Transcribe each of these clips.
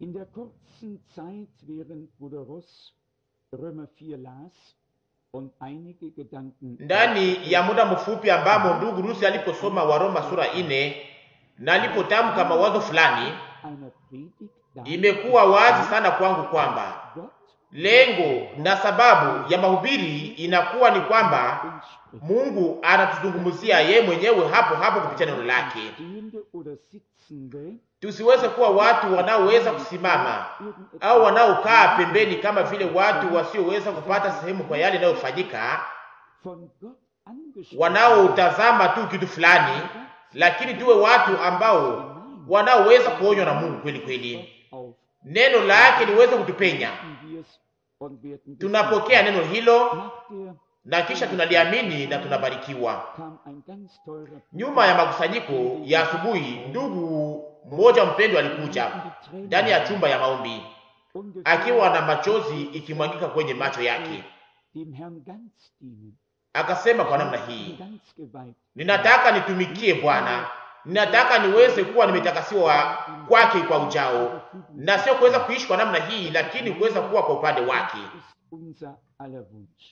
In der kurzen Zeit, während Bruder Ross Römer 4 las und einige Gedanken ndani ya muda mfupi ambamo ndugu Rusi aliposoma Waroma sura ine na alipotamka mawazo fulani, einer Predigt imekuwa wazi sana kwangu kwamba Gott lengo na sababu ya mahubiri inakuwa ni kwamba uns spricht. Mungu anatuzungumzia yeye mwenyewe hapo hapo kupitia neno lake. Stehende oder Sitzende Tusiweze kuwa watu wanaoweza kusimama au wanaokaa pembeni kama vile watu wasioweza kupata sehemu kwa yale yanayofanyika, von Gott angesprochen wanaotazama tu kitu fulani, lakini tuwe watu ambao wanaoweza kuonywa na Mungu kweli kweli, auf neno lake liweze kutupenya. wir es und werden Tunapokea neno hilo Nach der na kisha tunaliamini na tunabarikiwa. kam ein ganz teurer Nyuma ya makusanyiko ya asubuhi, ndugu mmoja mpendwa alikuja ndani ya chumba ya maombi ungefähr akiwa na machozi ikimwagika kwenye macho yake, dem Herrn ganz dienen. akasema kwa namna hii, Ganz geweiht. ninataka nitumikie Bwana, ninataka niweze kuwa nimetakasiwa kwake kwa ujao, na sio kuweza kuishi kwa namna hii, lakini kuweza kuwa kwa upande wake. ist unser aller Wunsch.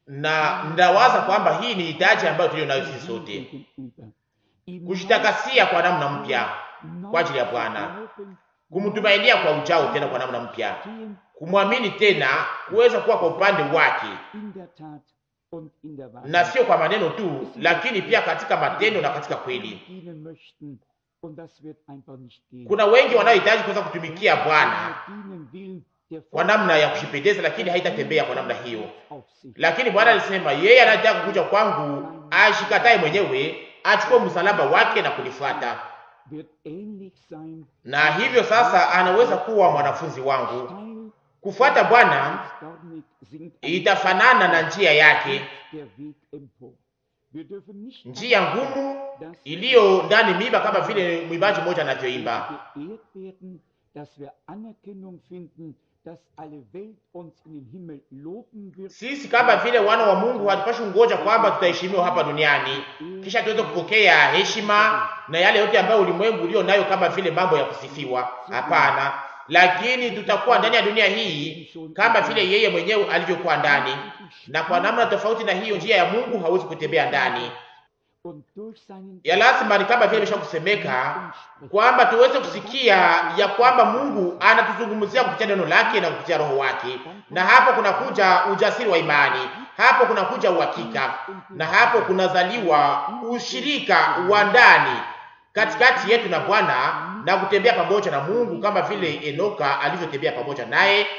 Na ndawaza kwamba hii ni hitaji ambayo tuliyo nayo sisi sote, Gegenüber. Ihm kujitakasia kwa namna mpya neu kwa ajili ya Bwana, glauben, kumtumainia kwa ujao tena kwa namna mpya, stehen kumwamini tena, kuweza kuwa kwa upande wake, in der Tat und in der Wahrheit. na sio kwa maneno tu, lakini pia katika matendo na katika kweli. dienen möchten und das wird einfach nicht gehen. Kuna wengi wanaohitaji kuweza kutumikia Bwana dienen will, der kwa namna ya kushipendeza, lakini haitatembea kwa namna hiyo. auf sich. Lakini Bwana alisema yeye anataka kuja kwangu, ashikatae mwenyewe, achukue msalaba wake na kunifuata, wird ähnlich sein, na hivyo sasa anaweza kuwa mwanafunzi wangu. steil, Kufuata Bwana dornig singt itafanana na njia yake, der Weg empor. Wir dürfen nicht njia ngumu dass iliyo ndani miba, kama vile mwimbaji mmoja anavyoimba. geehrt werden, dass wir Anerkennung finden, dass alle Welt uns in den Himmel loben wird. Sisi kama vile wana wa Mungu hatupashi kungoja kwamba tutaheshimiwa hapa duniani kisha tuweze kupokea heshima na yale yote ambayo ulimwengu ulio nayo kama vile mambo ya kusifiwa. Hapana, lakini tutakuwa ndani ya dunia hii kama vile yeye mwenyewe alivyokuwa ndani, na kwa namna tofauti na hiyo, njia ya Mungu hawezi kutembea ndani. Und durch seinen Ya lazima ni kama vile imesha kusemeka kwamba tuweze kusikia ya kwamba Mungu anatuzungumzia kupitia neno lake na kupitia roho wake, na hapo kunakuja ujasiri wa imani, hapo kunakuja uhakika, na hapo kunazaliwa ushirika wa ndani katikati yetu na Bwana na kutembea pamoja na Mungu kama vile Enoka alivyotembea pamoja naye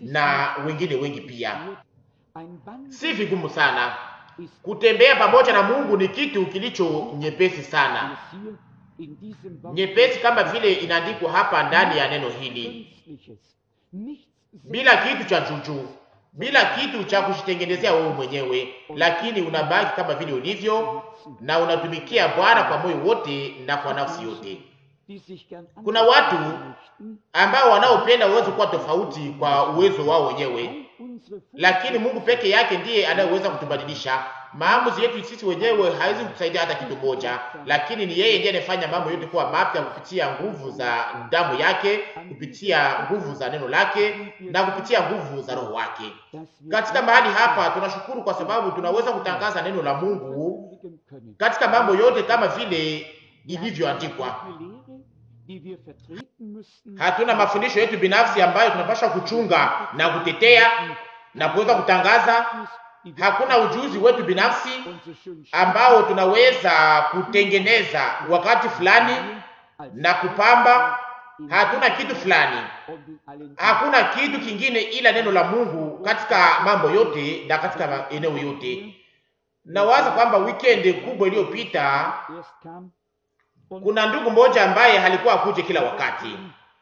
na wengine wengi pia. ein Band Si vigumu sana ist kutembea pamoja na Mungu, ni kitu kilicho nyepesi sana es hier in diesem Wort nyepesi kama vile inaandikwa hapa ndani ya neno hili, Künstliches, nichts bila kitu cha juju, bila kitu cha kujitengenezea wewe mwenyewe, lakini unabaki kama vile ulivyo na unatumikia Bwana kwa moyo wote na kwa nafsi yote. die sich gern Kuna watu möchten, ambao wanaopenda uwezo kuwa tofauti kwa uwezo wao wenyewe, all unsere lakini Mungu peke yake ndiye anayeweza kutubadilisha. Maamuzi yetu sisi wenyewe haiwezi kutusaidia hata kitu moja, lakini ni yeye ndiye anayefanya mambo yote kuwa mapya kupitia nguvu za damu yake, kupitia nguvu za neno lake na kupitia nguvu za roho wake. dass wir Katika mahali hapa tunashukuru kwa sababu tunaweza kutangaza neno la Mungu verkündigen können. katika mambo yote kama vile ilivyoandikwa. Eine Lehre, die wir vertreten müssten, Hatuna mafundisho yetu binafsi ambayo tunapaswa kuchunga na kutetea na kuweza kutangaza. die wir Hakuna ujuzi wetu binafsi unsere schönen ambao tunaweza kutengeneza wakati fulani als na kupamba. Hatuna kitu fulani, und in allen hakuna kitu kingine ila neno la Mungu katika mambo yote na katika eneo yote. Nawaza kwamba weekend kubwa iliyopita erst kam und kuna ndugu mmoja ambaye halikuwa akuje kila wakati,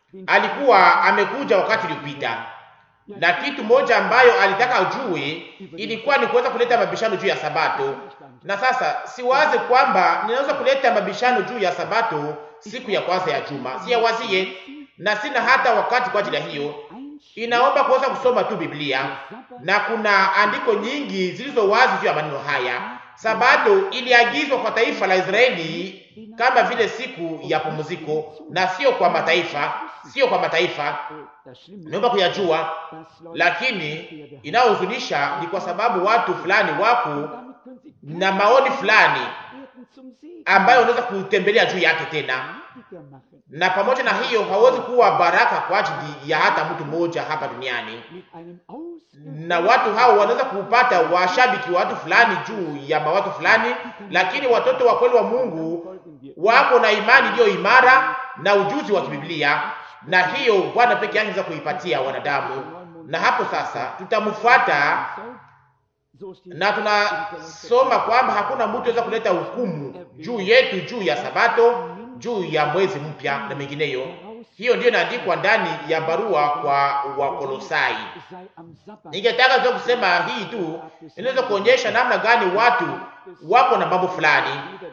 alikuwa amekuja wakati uliopita, na kitu moja ambayo alitaka ajue ilikuwa ni kuweza kuleta mabishano juu ya Sabato. Na sasa siwaze kwamba ninaweza kuleta mabishano juu ya Sabato siku ya kwanza ya juma, siyawazie, na sina hata wakati kwa ajili ya hiyo. Inaomba kuweza kusoma tu Biblia, na kuna andiko nyingi zilizo wazi juu ya maneno haya. Sabato iliagizwa kwa taifa la Israeli kama vile siku ya pumziko, na sio kwa mataifa, sio kwa mataifa. Naomba kuyajua, lakini inayohuzunisha ni kwa sababu watu fulani wako na maoni fulani ambayo unaweza kutembelea juu yake tena, na pamoja na hiyo hawezi kuwa baraka kwa ajili ya hata mtu mmoja hapa duniani, na watu hao wanaweza kupata washabiki wa watu fulani juu ya mawatu fulani, lakini watoto wa kweli wa Mungu wako na imani iliyo imara na ujuzi wa kibiblia, na hiyo Bwana peke yake anaweza kuipatia wanadamu, na hapo sasa tutamfuata na tunasoma kwamba hakuna mtu anaweza kuleta hukumu juu yetu, juu ya Sabato, juu ya mwezi mpya na mengineyo. Hiyo ndiyo inaandikwa ndani ya barua kwa Wakolosai. Ningetaka tu kusema hii tu, inaweza kuonyesha namna gani watu wako na mambo fulani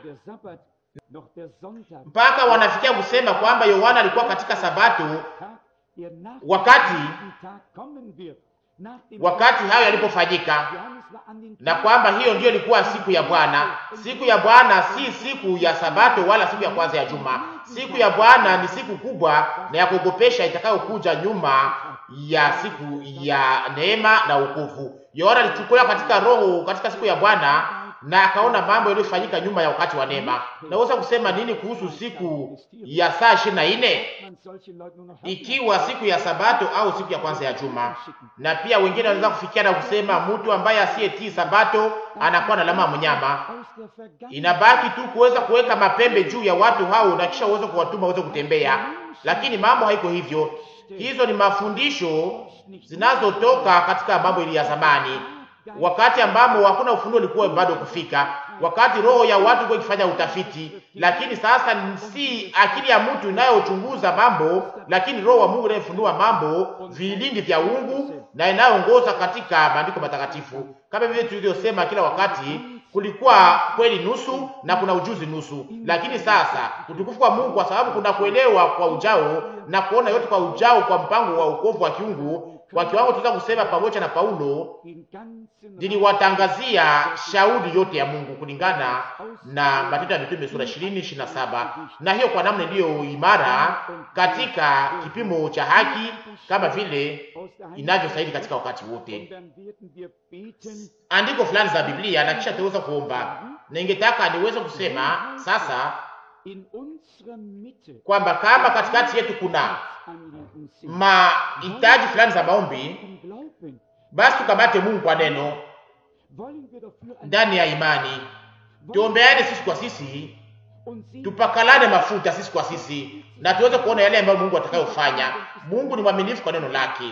mpaka wanafikia kusema kwamba Yohana alikuwa katika Sabato wakati wakati hayo yalipofanyika, na kwamba hiyo ndiyo ilikuwa siku ya Bwana. Siku ya Bwana si siku ya Sabato wala siku ya kwanza ya juma. Siku ya Bwana ni siku kubwa na ya kuogopesha itakayokuja nyuma ya siku ya neema na wokovu. Yohana alichukuliwa katika roho katika siku ya Bwana na akaona mambo yaliyofanyika nyuma ya wakati wa neema. Naweza kusema nini kuhusu siku ya saa ishirini na nne ikiwa siku ya Sabato au siku ya kwanza ya juma? Na pia wengine wanaweza kufikia na kusema mtu ambaye asiyetii Sabato anakuwa na alama mnyama. Inabaki tu kuweza kuweka mapembe juu ya watu hao na kisha uweze kuwatuma waweze kutembea, lakini mambo haiko hivyo. Hizo ni mafundisho zinazotoka katika mambo ili ya zamani wakati ambamo hakuna ufunuo ulikuwa bado kufika, wakati roho ya watu ilikuwa ikifanya utafiti. Lakini sasa si akili ya mtu inayochunguza mambo, lakini roho wa Mungu inayofunua mambo, vilindi vya uungu na inayoongoza katika maandiko matakatifu, kama vile tulivyosema kila wakati. Kulikuwa kweli nusu na kuna ujuzi nusu, lakini sasa utukufu kwa Mungu, kwa sababu kuna kuelewa kwa ujao na kuona yote kwa ujao, kwa mpango wa wokovu wa kiungu kwa kiwango tunaweza kusema pamoja na Paulo, niliwatangazia shauri yote ya Mungu kulingana na Matendo ya Mitume sura 20 27, na hiyo kwa namna iliyo imara katika kipimo cha haki kama vile inavyostahili katika wakati wote. Andiko fulani za Biblia na kisha tuweza kuomba, na ningetaka niweze kusema sasa kwamba kama katikati yetu kuna mahitaji fulani za maombi, basi tukamate Mungu kwa neno ndani ya imani, tuombeane sisi kwa sisi, tupakalane mafuta sisi kwa sisi, na tuweze kuona yale ambayo Mungu atakayofanya. Mungu ni mwaminifu kwa neno lake.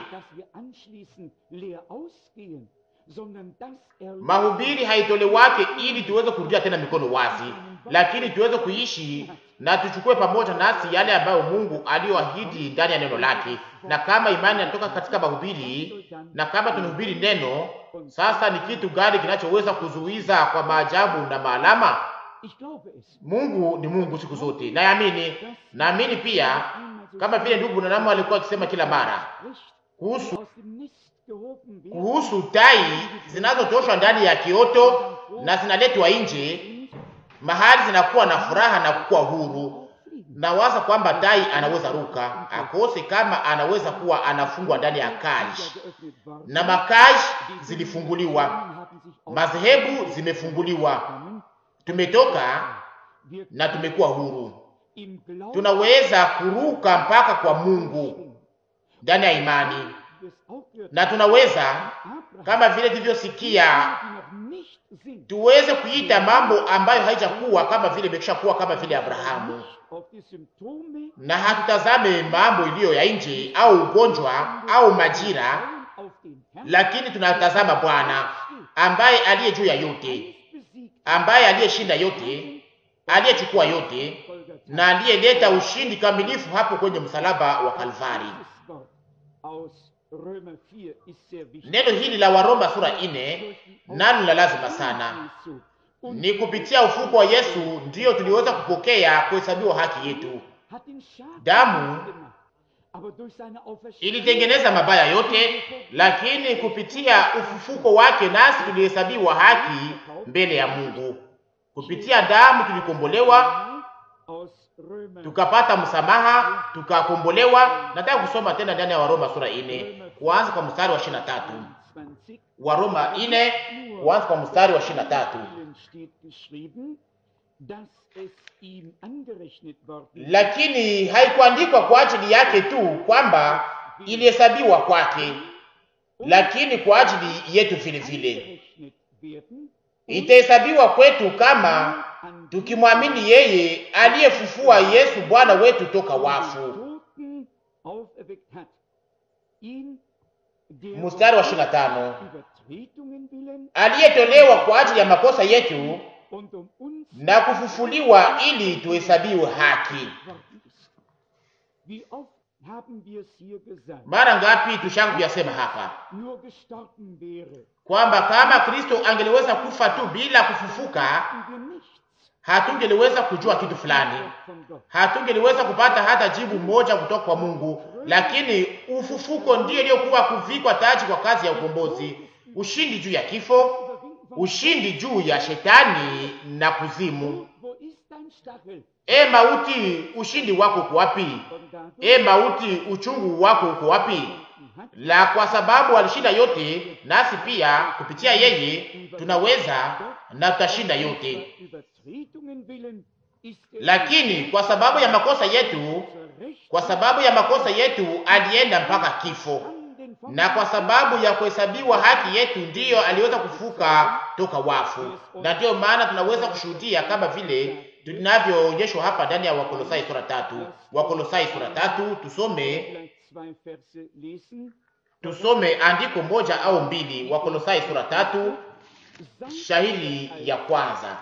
Mahubiri haitolewake ili tuweze kurudia tena mikono wazi, lakini tuweze kuishi na tuchukue pamoja nasi yale ambayo Mungu aliyoahidi ndani ya neno lake. Na kama imani inatoka katika mahubiri, na kama tunahubiri neno, sasa ni kitu gani kinachoweza kuzuiza kwa maajabu na maalama? Mungu ni Mungu siku zote, naamini. Naamini pia kama vile ndugu Branham alikuwa akisema kila mara kuhusu kuhusu tai zinazotoshwa ndani ya kioto na zinaletwa nje mahali zinakuwa na furaha na kuwa huru. Nawaza kwamba tai anaweza ruka akose kama anaweza kuwa anafungwa ndani ya kaji, na makaji zilifunguliwa, madhehebu zimefunguliwa, tumetoka na tumekuwa huru. Tunaweza kuruka mpaka kwa Mungu ndani ya imani, na tunaweza kama vile tulivyosikia tuweze kuita mambo ambayo haijakuwa kama vile imekwisha kuwa kama vile Abrahamu, na hatutazame mambo iliyo ya nje au ugonjwa au majira, lakini tunatazama Bwana ambaye aliye juu ya yote, ambaye aliyeshinda yote, aliyechukua yote na aliyeleta ushindi kamilifu hapo kwenye msalaba wa Kalvari. Neno hili la Waroma sura ine nalo la lazima sana. Ni kupitia ufuko wa Yesu ndiyo tuliweza kupokea kuhesabiwa haki yetu. Damu ilitengeneza mabaya yote, lakini kupitia ufufuko wake nasi tulihesabiwa haki mbele ya Mungu. Kupitia damu tulikombolewa tukapata msamaha, tukakombolewa. Nataka kusoma tena ndani ya Waroma sura ine kuanza kwa mstari wa ishirini na tatu. Waroma ine kuanza kwa mstari wa ishirini na tatu. Lakini haikuandikwa kwa ajili yake tu kwamba ilihesabiwa kwake, lakini kwa ajili yetu vile vile itahesabiwa kwetu kama tukimwamini yeye aliyefufua Yesu Bwana wetu toka wafu. Mstari wa 25, aliyetolewa kwa ajili ya makosa yetu na kufufuliwa ili tuhesabiwe haki. Mara ngapi tushaka kuyasema hapa kwamba kama Kristo angeliweza kufa tu bila kufufuka, hatungeliweza kujua kitu fulani, hatungeliweza kupata hata jibu moja kutoka kwa Mungu. Lakini ufufuko ndiyo iliyokuwa kuvikwa taji kwa kazi ya ukombozi, ushindi juu ya kifo, ushindi juu ya shetani na kuzimu. E mauti, ushindi wako uko wapi? E mauti, uchungu wako uko wapi? La, kwa sababu alishinda yote, nasi pia kupitia yeye tunaweza na tutashinda yote. Lakini kwa sababu ya makosa yetu, kwa sababu ya makosa yetu alienda mpaka kifo, na kwa sababu ya kuhesabiwa haki yetu ndiyo aliweza kufuka toka wafu, na ndiyo maana tunaweza kushuhudia kama vile tunavyoonyeshwa hapa ndani ya Wakolosai sura tatu. Wakolosai sura tatu, tusome tusome andiko moja au mbili. Wakolosai sura tatu, shahidi ya kwanza.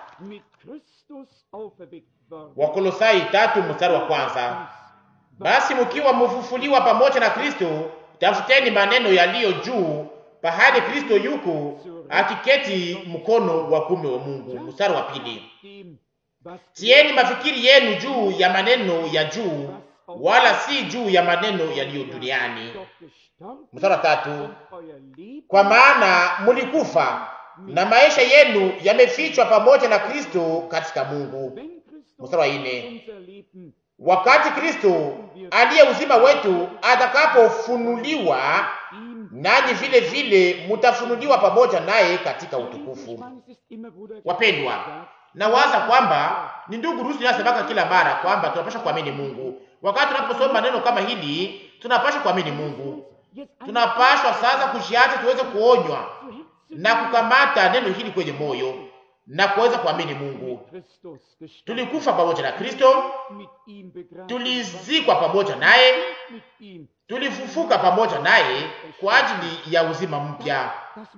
Wakolosai tatu mstari wa kwanza, basi mkiwa mfufuliwa pamoja na Kristo, tafuteni maneno yaliyo juu, pahali Kristo yuko akiketi mkono wa kume wa Mungu. Mstari wa pili, tieni mafikiri yenu juu ya maneno ya juu, wala si juu ya maneno yaliyo duniani. Mstari wa tatu, kwa maana mulikufa na maisha yenu yamefichwa pamoja na Kristo katika Mungu. Mstari wa nne, wakati Kristo aliye uzima wetu atakapofunuliwa, nanyi vile vile mutafunuliwa pamoja naye katika utukufu. Wapendwa, nawaza kwamba ni ndugu Rusi nasemaka kila mara kwamba tunapasha kuamini Mungu. Wakati tunaposoma neno kama hili, tunapasha kuamini Mungu. Tunapashwa sasa kujiacha tuweze kuonywa na kukamata neno hili kwenye moyo na kuweza kuamini Mungu. Tulikufa pamoja na Kristo, tulizikwa pamoja naye, tulifufuka pamoja naye kwa ajili ya uzima mpya.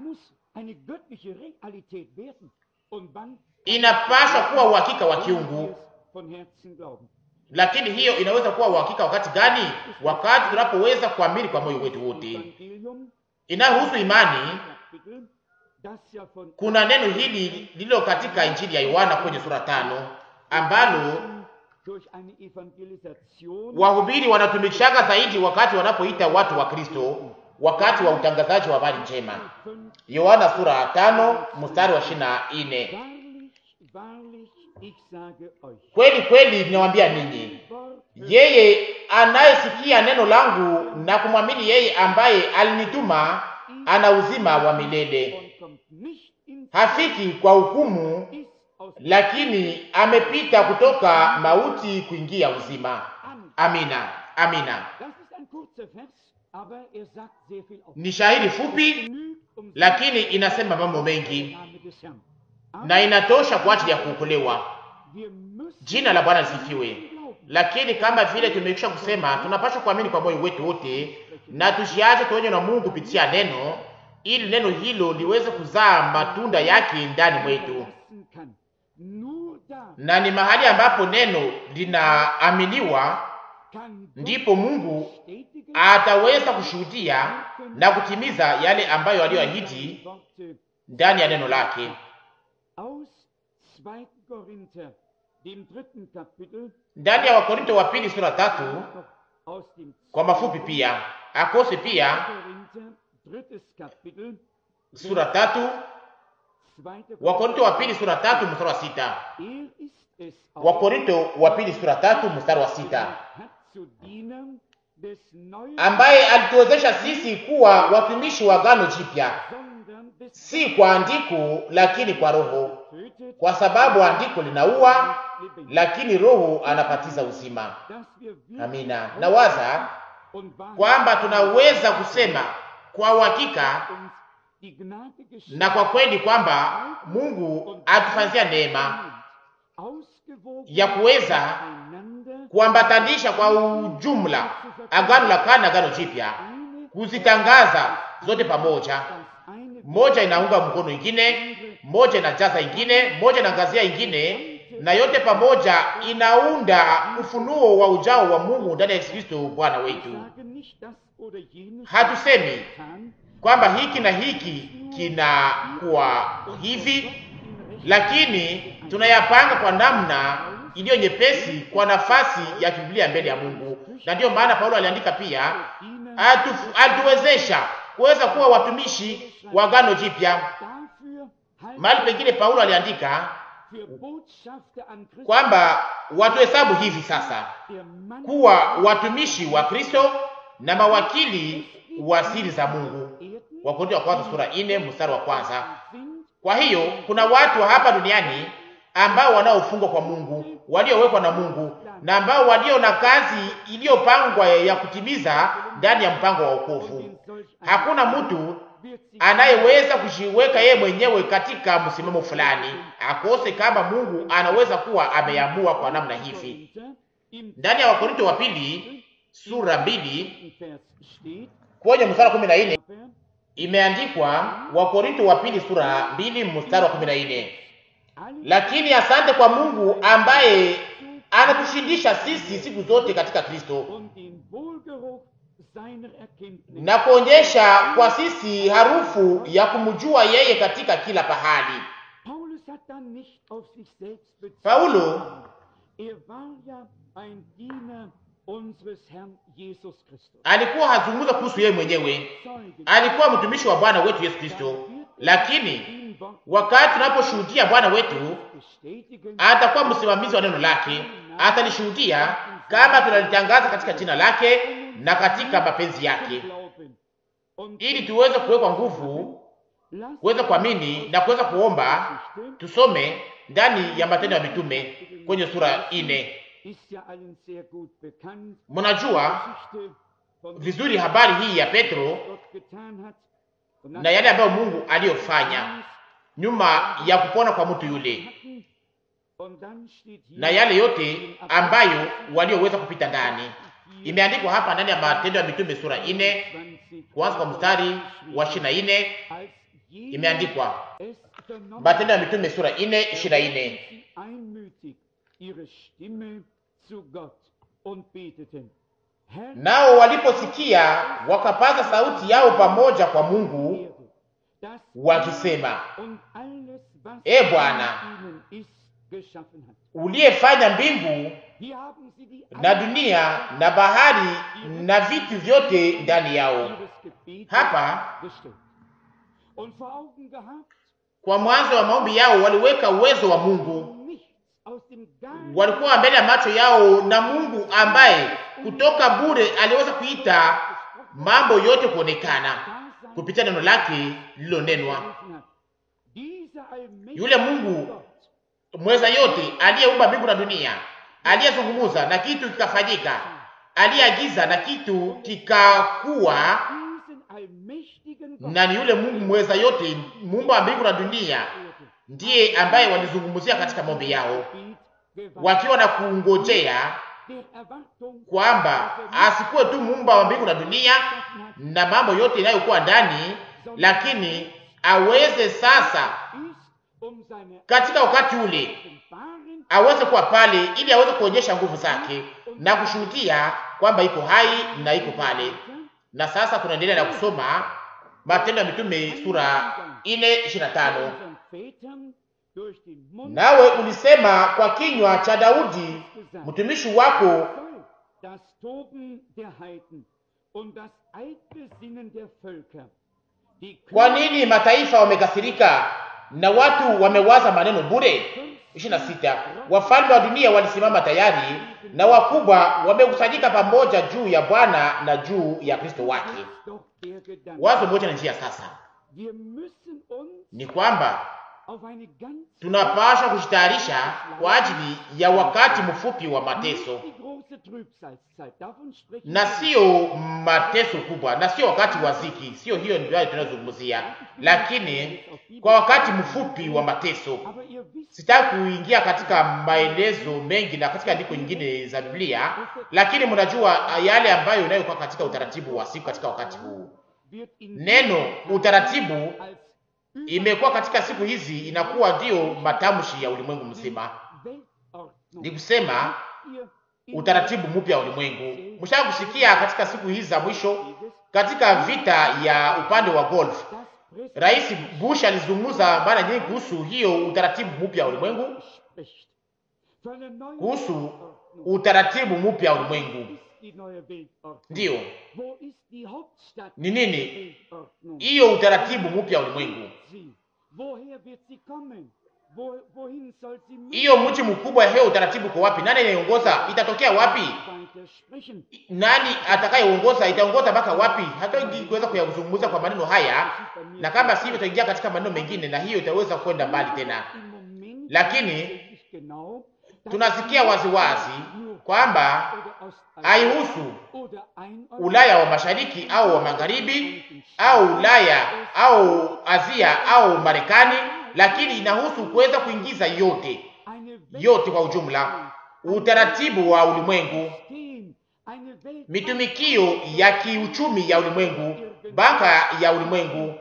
Inapaswa kuwa uhakika wa kiungu, lakini hiyo inaweza kuwa uhakika wakati gani? Wakati tunapoweza kuamini kwa moyo wetu wote. Inayohusu imani, kuna neno hili lililo katika Injili ya Yohana kwenye sura tano ambalo wahubiri wanatumikishaka zaidi wakati wanapoita watu wa Kristo wakati wa utangazaji wa habari njema. Yohana sura tano mstari wa ishirini na nne kweli kweli ninawambia ninyi, yeye anayesikia neno langu na kumwamini yeye ambaye alinituma ana uzima wa milele, hafiki kwa hukumu, lakini amepita kutoka mauti kuingia uzima. Amina, amina. Ni shahidi fupi, lakini inasema mambo mengi na inatosha kwa ajili ya kuokolewa. Jina la Bwana lisifiwe. Lakini kama vile tumekwisha kusema, tunapaswa kuamini kwa moyo wetu wote na tujiache tuonywe na Mungu kupitia neno, ili neno hilo liweze kuzaa matunda yake ndani mwetu, na ni mahali ambapo neno linaaminiwa ndipo Mungu ataweza kushuhudia na kutimiza yale ambayo aliyoahidi ndani ya neno lake. Ndani ya Wakorinto wa pili sura tatu kwa mafupi pia akose pia sura tatu Wakorinto wa pili sura tatu mstari wa sita es Wakorinto wa pili sura tatu mstari wa sita hat zu Dienern des neuen, ambaye alituwezesha sisi kuwa watumishi wa agano jipya, sondern des si kwa andiko, lakini kwa Roho, tötet, kwa sababu andiko linaua, lebendig, lakini Roho anapatiza uzima. dass wir wirklich Amina. Nawaza und wahrlich kwamba tunaweza kusema kwa uhakika uns die Gnade geschenkt na kwa kweli kwamba Mungu atufanyia neema ausgewogen ya kuweza einander kuambatanisha kwa ujumla agano la kale na agano jipya, eine, kuzitangaza zote pamoja. das eine Moja inaunga mkono ingine, moja inajaza ingine, moja inaangazia ingine, na yote pamoja inaunda ufunuo wa ujao wa Mungu ndani ya Yesu Kristo Bwana wetu. sage nicht das oder jenes Hatusemi getan, kwamba hiki na hiki kinakuwa hivi, lakini tunayapanga kwa namna iliyo nyepesi kwa nafasi ya Biblia mbele ya Mungu. Na ndiyo maana Paulo aliandika pia, Diener atu- alituwezesha kuweza kuwa watumishi wa agano jipya. dafür halt Mahali pengine Paulo aliandika für Botschafter an Christus kwamba watuhesabu hivi sasa der Mann kuwa watumishi wa Kristo na mawakili wa siri za Mungu. Erden Wakorintho wa kwanza sura 4 mstari wa kwanza. sind Kwa hiyo kuna watu wa hapa duniani ambao wanaofungwa kwa Mungu, waliowekwa na Mungu na ambao walio na kazi iliyopangwa ya kutimiza ndani ya mpango wa und wokovu. in solch einem Hakuna mtu wird sich anayeweza kujiweka yeye mwenyewe katika msimamo fulani akose kama Mungu anaweza kuwa ameamua kwa namna hivi. Korinther im Ndani ya Wakorinto wa pili sura mbili zweiten Vers steht, kwenye mstari wa kumi na nne aber imeandikwa, Wakorinto wa pili sura mbili mstari wa kumi na nne alle lakini asante kwa Mungu ambaye anatushindisha sisi siku zote katika Kristo und den Wohlgeruch seiner Erkenntnis na kuonyesha kwa sisi harufu ya kumjua yeye katika kila pahali. Paulus hat dann nicht auf sich selbst bezogen. Paulo Er war ja ein Diener unseres Herrn Jesus Christus. alikuwa hazungumza kuhusu yeye mwenyewe, Zeuge alikuwa mtumishi wa Bwana wetu Yesu Kristo, lakini im Wort wakati tunaposhuhudia Bwana wetu, bestätigen, atakuwa msimamizi wa neno lake, atalishuhudia kama tunalitangaza katika jina lake na katika mapenzi yake, glauben. Und ili tuweze kuwekwa nguvu, lasst kuweza kuamini na kuweza kuomba. Geschichte Tusome ndani ya Matendo ya Mitume kwenye sura ine. ist ja allen sehr gut bekannt. Mnajua Geschichte von vizuri habari hii ya Petro Gott getan hat. Und na yale ambayo Mungu aliyofanya nyuma ya kupona kwa mtu yule hatten. Und dann steht hier na yale yote ambayo walioweza kupita ndani. Imeandikwa hapa ndani ya Matendo ya Mitume sura ine 20, kuanza kwa mstari wa ishirini na ine als jeder imeandikwa es vernommen Matendo ya Mitume sura ine ishirini na ine sie einmütig ihre Stimme zu Gott und beteten. Herr, nao waliposikia wakapaza sauti yao pamoja kwa Mungu Erde, das wakisema, und alles, was E Bwana, in ihnen ist, geschaffen hat. uliyefanya mbingu Hier haben sie die na dunia na bahari na vitu vyote ndani yao. ihres Gebetes Hapa gestellt. Und vor Augen gehabt, kwa mwanzo wa maombi yao waliweka uwezo wa Mungu, nichts aus dem Gar walikuwa mbele ya macho yao na Mungu ambaye kutoka bure aliweza kuita mambo yote kuonekana Dasein kupitia neno lake lililonenwa. gerufen hat. Dieser allmächtige Yule Mungu Gott mweza yote aliyeumba mbingu na dunia, aliyezungumza na kitu kikafanyika, aliyeagiza na kitu kikakuwa, diesen allmächtigen Gott na ni yule Mungu mweza yote, muumba wa mbingu na dunia, Erde, ndiye ambaye walizungumzia katika maombi yao, Gebet gewandt, wakiwa na kungojea der Erwartung kwamba asikuwe tu muumba wa mbingu na dunia geschaffen hat, na mambo yote inayokuwa ndani, lakini aweze sasa ist, um seine katika wakati ule Offenbaren aweze kuwa pale ili aweze kuonyesha nguvu zake na kushuhudia kwamba iko hai na iko pale. Na sasa tunaendelea na kusoma Matendo ya Mitume sura 4:25. unseren Vätern durch den Mund Nawe ulisema kwa kinywa cha Daudi mtumishi wako, soll das Toben der Heiden und das eitle Sinnen der Völker, die kwa nini mataifa wamekasirika na watu wamewaza maneno bure. ishirini na sita wafalme wa dunia walisimama tayari na wakubwa wamekusanyika pamoja juu ya Bwana na juu ya Kristo wake. Wazo moja na njia sasa ni kwamba tunapaswa kujitayarisha kwa ajili ya wakati mfupi wa mateso, na sio mateso kubwa, na sio wakati wa ziki, sio hiyo ndio tunazungumzia, lakini kwa wakati mfupi wa mateso. Sitaki kuingia katika maelezo mengi na katika andiko nyingine za Biblia, lakini mnajua yale ambayo inayokuwa katika utaratibu wa siku katika wakati huu. Neno utaratibu imekuwa katika siku hizi inakuwa ndiyo matamshi ya ulimwengu mzima, ni kusema utaratibu mpya wa ulimwengu. Mshaka kusikia katika siku hizi za mwisho, katika vita ya upande wa golf, Rais Bush alizungumza mara nyingi kuhusu hiyo utaratibu mpya wa ulimwengu, kuhusu utaratibu mpya wa ulimwengu. Ndiyo, ni nini hiyo utaratibu mpya wa ulimwengu? Hiyo mji mkubwa, hiyo utaratibu kwa wapi? Nani anayeongoza? Itatokea wapi? Nani atakayeongoza? Itaongoza mpaka wapi? Hatuwezi kuweza kuyazungumza kwa maneno haya, na kama sivyo tutaingia katika maneno mengine, na hiyo itaweza kwenda mbali tena. Lakini tunasikia waziwazi kwamba haihusu Ulaya wa mashariki au wa magharibi au Ulaya au Asia au Marekani, lakini inahusu kuweza kuingiza yote yote kwa ujumla, utaratibu wa ulimwengu, mitumikio ya kiuchumi ya ulimwengu, banka ya ulimwengu,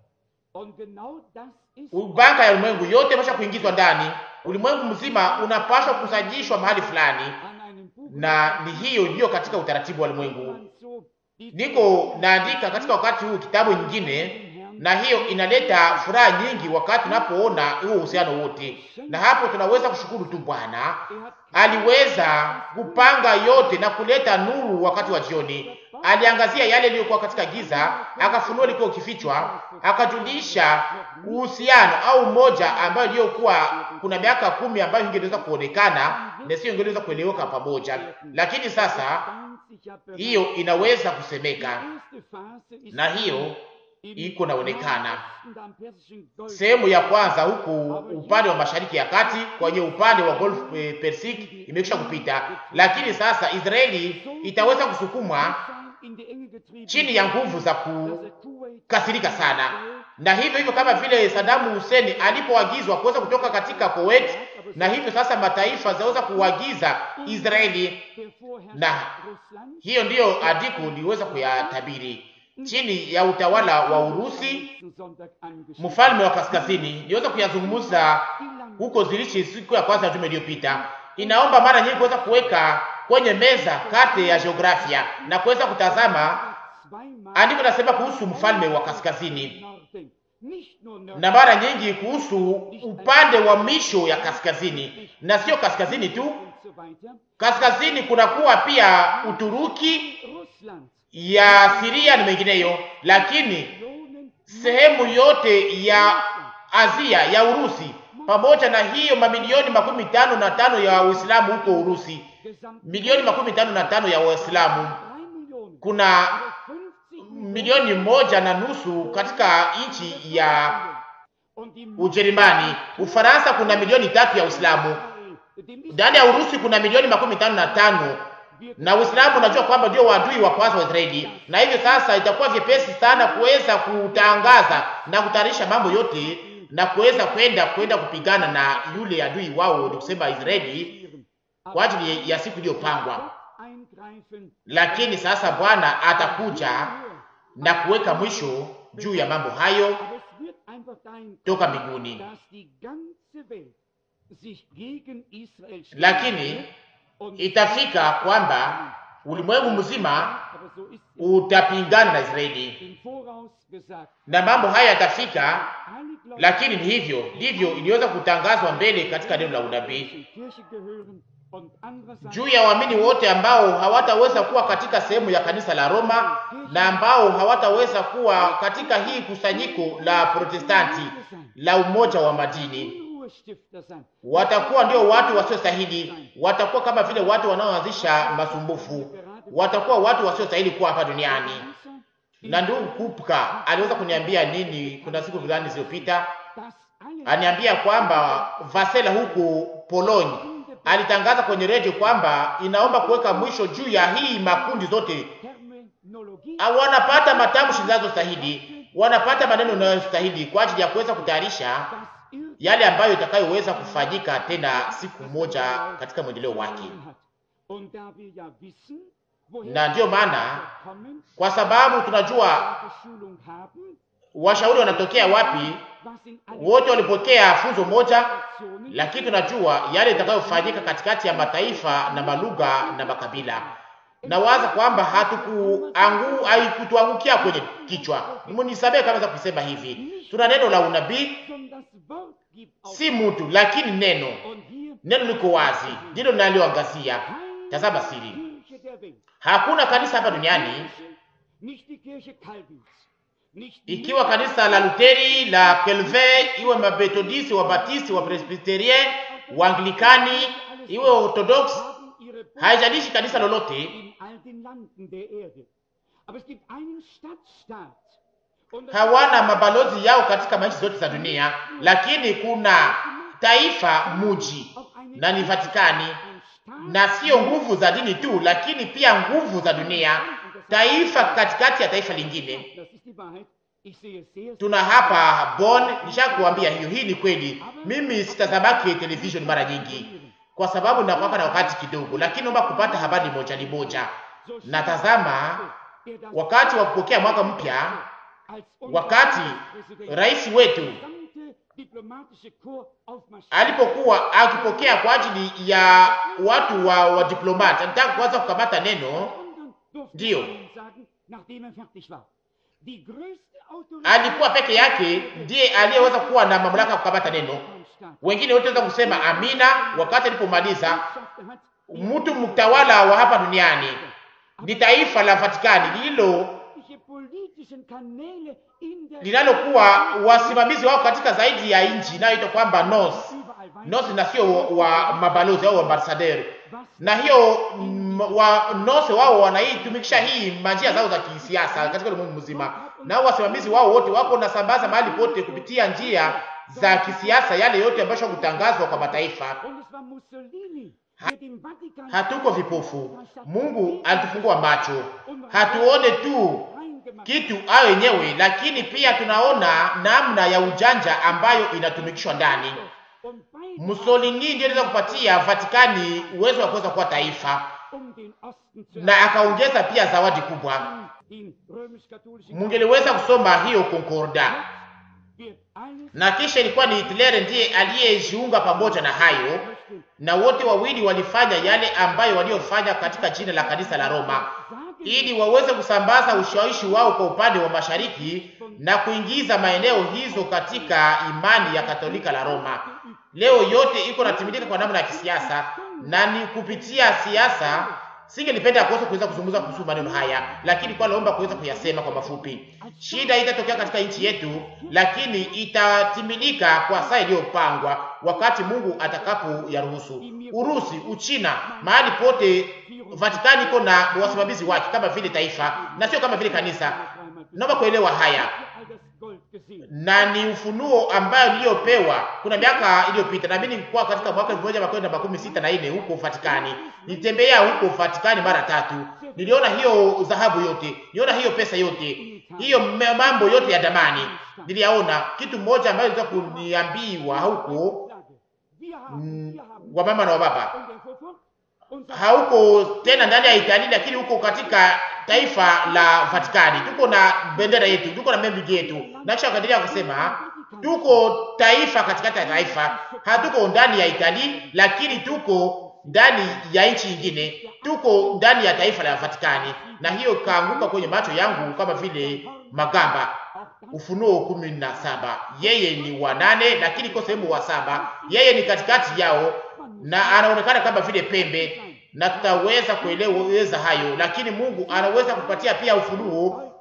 banka ya ulimwengu yote imesha kuingizwa ndani. Ulimwengu mzima unapaswa kusajishwa mahali fulani, na ni hiyo ndiyo katika utaratibu wa ulimwengu. Niko naandika katika wakati huu kitabu nyingine, na hiyo inaleta furaha nyingi wakati tunapoona huo uhusiano wote, na hapo tunaweza kushukuru tu Bwana aliweza kupanga yote na kuleta nuru wakati wa jioni. Aliangazia yale yaliyokuwa katika giza, akafunua liko kifichwa, akajulisha uhusiano au moja ambayo iliyokuwa kuna miaka kumi ambayo ingeweza kuonekana na sio ingeweza kueleweka pamoja, lakini sasa hiyo inaweza kusemeka na hiyo iko naonekana. Sehemu ya kwanza huku upande wa mashariki ya kati kwenye upande wa Gulf eh, Persic imekwisha kupita, lakini sasa Israeli itaweza kusukumwa chini ya nguvu za kukasirika sana, na hivyo hivyo kama vile Saddam Hussein alipoagizwa kuweza kutoka katika Kuwait, na hivyo sasa mataifa zaweza kuagiza Israeli, na hiyo ndiyo andiko liweza kuyatabiri chini ya utawala wa Urusi, mfalme wa kaskazini. Niweza kuyazungumza huko zilishi siku ya kwanza juma iliyopita. Inaomba mara nyingi kuweza kuweka kwenye meza kate ya jiografia na kuweza kutazama andiko nasema kuhusu mfalme wa kaskazini, na mara nyingi kuhusu upande wa misho ya kaskazini, na sio kaskazini tu. Kaskazini kunakuwa pia Uturuki ya Siria na mengineyo, lakini sehemu yote ya Asia ya Urusi pamoja na hiyo mamilioni makumi tano na tano ya Waislamu huko Urusi, milioni makumi tano na tano ya Waislamu, kuna milioni moja na nusu katika nchi ya Ujerumani. Ufaransa kuna milioni tatu ya Waislamu. Ndani ya Urusi kuna milioni makumi tano na tano na Uislamu unajua kwamba ndio wadui wa kwanza wa Israeli, na hivyo sasa itakuwa vyepesi sana kuweza kutangaza na kutayarisha mambo yote na kuweza kwenda kwenda kupigana na yule adui wao, ni kusema Israeli, kwa ajili ya siku iliyopangwa. Lakini sasa Bwana atakuja na kuweka mwisho juu ya mambo hayo toka mbinguni, lakini itafika kwamba ulimwengu mzima utapingana na Israeli na mambo haya yatafika, lakini ni hivyo ndivyo iliweza kutangazwa mbele katika neno la unabii juu ya waamini wote ambao hawataweza kuwa katika sehemu ya kanisa la Roma na ambao hawataweza kuwa katika hii kusanyiko la Protestanti la umoja wa madini. Watakuwa ndio watu wasiostahili, watakuwa kama vile watu wanaoanzisha masumbufu, watakuwa watu wasiostahili kuwa hapa duniani. Na ndugu Kupka aliweza kuniambia nini kuna siku fulani zilizopita, aniambia kwamba Vasela huku Poloni alitangaza kwenye redio kwamba inaomba kuweka mwisho juu ya hii makundi zote. Wanapata matamshi zinazostahili, wanapata maneno yanayostahili kwa ajili ya kuweza kutayarisha yale ambayo itakayoweza kufanyika tena siku moja katika mwendeleo wake. Na ndiyo maana, kwa sababu tunajua washauri wanatokea wapi, wote walipokea funzo moja, lakini tunajua yale itakayofanyika katikati ya mataifa na malugha na makabila. Nawaza kwamba hatukuangu haikutuangukia kwenye kichwa. Mnisamehe kama za kusema hivi, tuna neno la unabii, si mtu, lakini neno. Neno liko wazi, ndilo linaloangazia. Tazama siri, hakuna kanisa hapa duniani ikiwa kanisa la Luteri, la Calvin, iwe Mabethodisi, wa Batisti, wa Presbyterien, wa Anglikani, iwe Orthodox, haijalishi kanisa lolote, hawana mabalozi yao katika maisha zote za dunia, lakini kuna taifa muji na ni Vatikani, na sio nguvu za dini tu, lakini pia nguvu za dunia taifa katikati ya taifa lingine. Tuna hapa Bonn, nishakuambia hiyo. Hii ni kweli. Mimi sitazamaki television mara nyingi kwa sababu nakwaka na wakati kidogo, lakini naomba kupata habari moja ni moja. Natazama wakati wa kupokea mwaka mpya, wakati rais wetu alipokuwa akipokea kwa ajili ya watu wa, wa diplomati, nataka kuanza kukamata neno Ndiyo, alikuwa peke yake ndiye aliyeweza kuwa na mamlaka ya kukamata neno. Wengine wote waweza kusema amina. Wakati alipomaliza, mtu mtawala wa hapa duniani ni taifa la Vatikani lililo linalokuwa wasimamizi wao katika zaidi ya nchi inayoitwa kwamba nos nos, na sio wa mabalozi au ambassadeur na hiyo wa nose wao wanaitumikisha hii manjia zao za kisiasa katika ulimwengu mzima, nao wasimamizi wao wote wako na sambaza mahali pote kupitia njia za kisiasa, yale yote ambayo kutangazwa kwa mataifa. Ha, hatuko vipofu. Mungu alitufungua macho, hatuone tu kitu ayo yenyewe, lakini pia tunaona namna ya ujanja ambayo inatumikishwa ndani. Mussolini ndiye aliweza kupatia Vatikani uwezo wa kuweza kuwa taifa na akaongeza pia zawadi kubwa. Mungeliweza kusoma hiyo Concorda, na kisha ilikuwa ni Hitler ndiye aliyejiunga pamoja na hayo, na wote wawili walifanya yale ambayo waliofanya katika jina la kanisa la Roma, ili waweze kusambaza ushawishi wao kwa upande wa mashariki na kuingiza maeneo hizo katika imani ya Katolika la Roma. Leo yote iko natimilika kwa namna ya kisiasa, na ni kupitia siasa. Singelipenda kuweza kuweza kuzungumza kuhusu maneno haya, lakini kwa naomba kuweza kuyasema kwa mafupi. Shida itatokea katika nchi yetu, lakini itatimilika kwa saa iliyopangwa, wakati Mungu atakapo yaruhusu. Urusi, Uchina, mahali pote Vatikani iko na wasimamizi wake kama vile taifa na sio kama vile kanisa. Naomba kuelewa haya na ni ufunuo ambayo niliyopewa kuna miaka iliyopita, na mimi nilikuwa katika mwaka elfu moja mia makumi sita na nne huko Vatikani. Nilitembea huko Vatikani mara tatu, niliona hiyo dhahabu yote, niliona hiyo pesa yote, hiyo mambo yote ya damani niliyaona. Kitu mmoja ambayo iliweza kuniambiwa huko mm, wamama na wababa hauko tena ndani ya Italia, lakini huko katika taifa la Vatikani. Tuko na bendera yetu, tuko na membi yetu, na kisha wakaendelea kusema tuko taifa katikati ya taifa. Hatuko ndani ya Italia, lakini tuko ndani ya nchi nyingine, tuko ndani ya taifa la Vatikani. Na hiyo kaanguka kwenye macho yangu kama vile magamba. Ufunuo kumi na saba. Yeye ni wa nane, lakini iko sehemu wa saba. Yeye ni katikati yao na anaonekana kama vile pembe, na tutaweza kueleweza hayo, lakini Mungu anaweza kupatia pia ufunuo